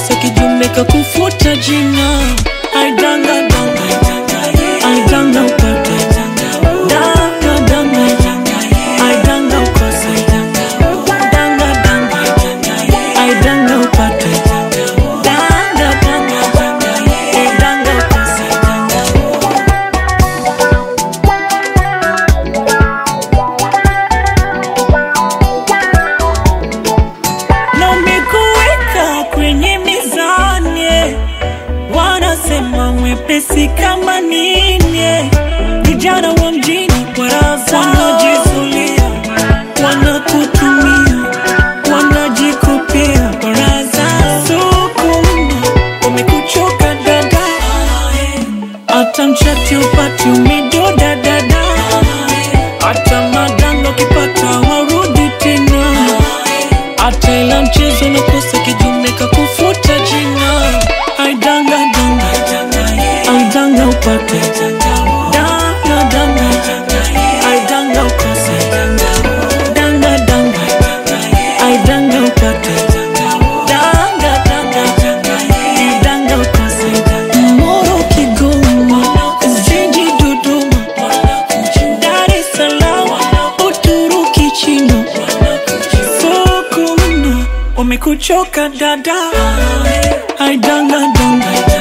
nakosa kijumbe kakufuta jina aidanga danga aidanga upate danga danga aidanga ukose danga danga aidanga upate danga danga aidanga ukose na umekuweka kwenye mizani, wanasema mwepesi kama nini. Vijana wa mjini kwa raza wanajizulia, wanakutumia, wanajikopia kwa raza. Sukuma umekuchoka dada, hata mchati upati umedoda dada, hata madanga ukipata warudi tena hata ila mchezo nakosa kijumbe kakufuta jina aidanga danga aidanga upate danga danga aidanga ukose danga danga aidanga upate danga danga aidanga ukose Moro Kigoma Zinji Dodoma Dar es Salaam Uturuki China Sokona umekuchoka dada, aidanga danga